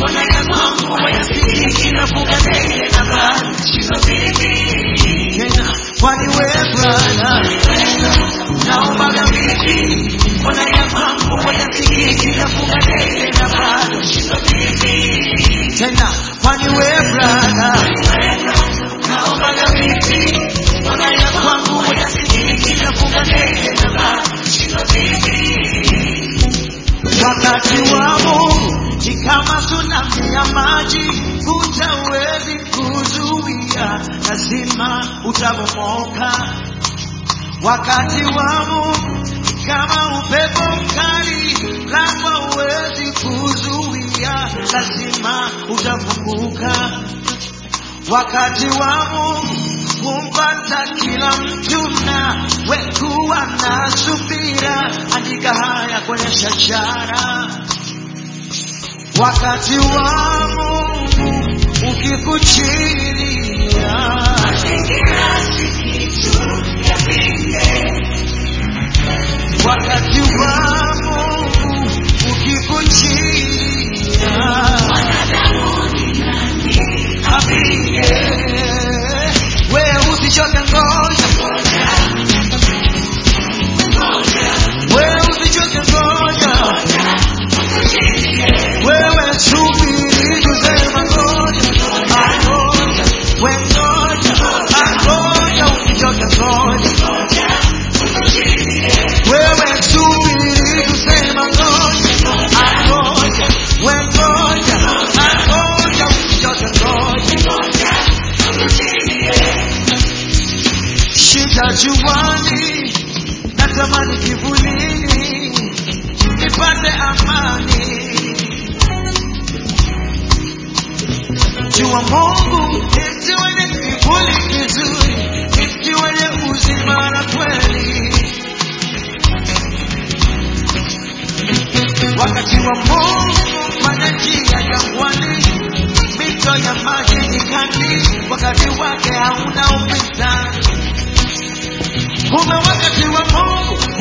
mbona ya kwangu hayasikiki nafunga ndege na bado sitabiki tena kwani wewe brada naombaga vipi mbona ya kwangu hayasikiki nafunga ndege na bado sitabiki tena kwani wewe brada naombaga vipi mbona ya kwangu hayasikiki nafunga ndege na bado sitabiki wakati wa Mungu ni kama tsunami ya maji, hutawezi kuzuia, lazima utabomoka. Wakati wa Mungu ni kama upepo mkali, lango huwezi kuzuia, lazima utafunguka. Wakati wa Mungu humpata kila mtu na wekuwa na subira, andika haya kwenye shajara. Wakati wa Mungu ukikuchilia, wakati wa Mungu ukikuchilia, apige wewe usichoke ngoja wewe usichoke ngoja wewe subiri kusema ngoja angoja we ngoja angoja usichoke ngoja wewe subiri kusema ngoja angoja we ngoja angoja usichoke ngoja shida juani natamani kivulini nipate amani jua mungu ni mti wenye kivuli kizuri ni mti wenye uzima na kweli wakati wa mungu fanya njia jangwani mito ya maji nyikani wakati wake hauna upinzani kumbe wakati wa mungu